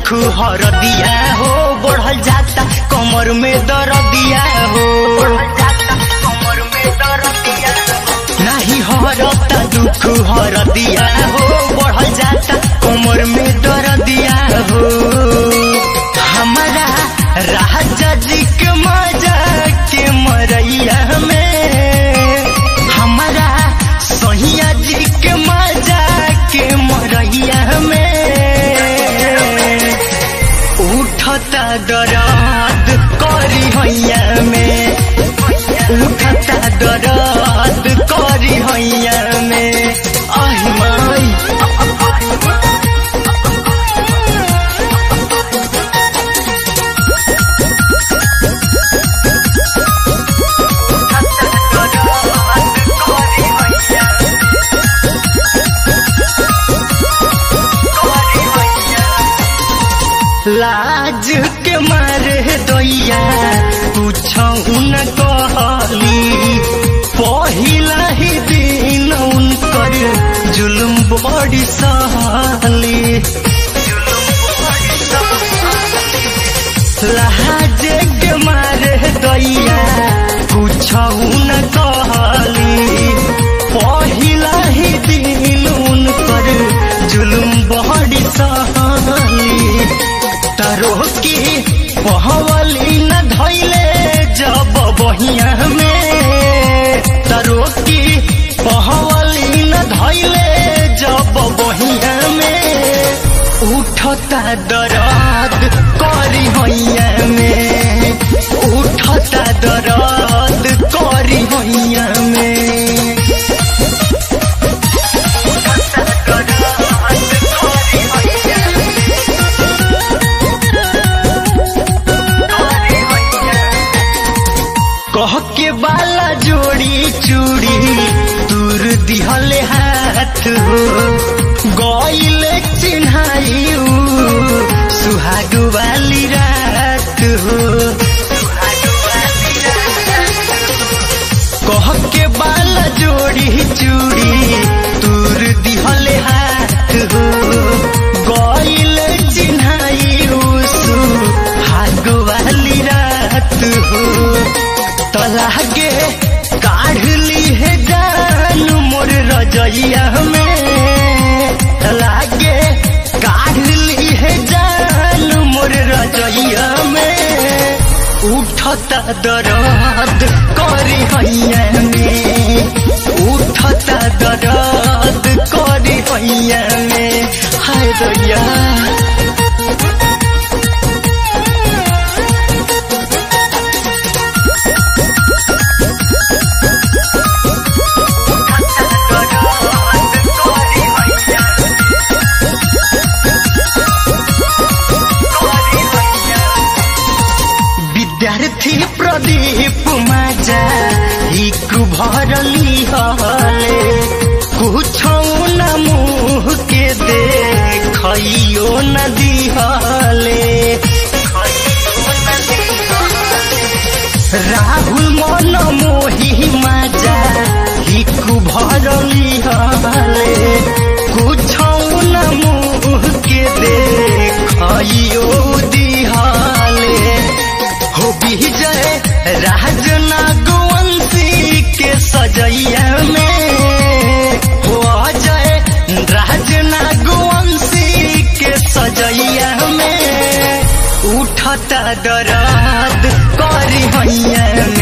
दुख हरदिया हो बढ़ल जाता कमर में दर्दिया हो नहीं हरता दुख हरदिया हो बढ़ल जाता कमर में दर्दिया हो हमारा राजा जी के मजा के मरैया में हमारा सहिया जी के मजा के मरैया में उठता दराद करी हैया में उठता दराद करी हैया में आही माई लाज के मारे दैया पूछऊ न कहली पहिला ही दिन उनकर जुलुम बड़ी सहली लाज के मारे दैया पूछऊ न कहली पहिला ही दिन उनकर जुलुम बड़ी सहली तारो की पहवली न धैले जब बहिया में तारो की पहवली न धैले जब बहिया में उठता दराद करी हैया में उठता दराद करी हैया में कह के बाला जोड़ी चूड़ी दूर दिहले हाथ हो गईल चिन्हायु सुहाग वाली रात हो कह के बाला जोड़ी चूड़ी दूर दिहले हाथ हो गईल चिन्हायु सुहाग वाली रात हो तलागे काढ़ ली है जान मोर रजैया में तलागे काढ़ ली है जान मोर रजैया में उठता दर्द करी हैया में उठता दर्द करी हैया में हाय दैया विद्यार्थी प्रदीप माजा हिक भरली हले कुछौ न मुँह के देखियो न दिहले राहुल मन मोही माजा हिक भरली हले कुछौ न मुँह के देखियो दिहले हो विजय राज नागवंशी के सजैया में हो अजय राज नागवंशी के सजैया में उठता दराद करी हैया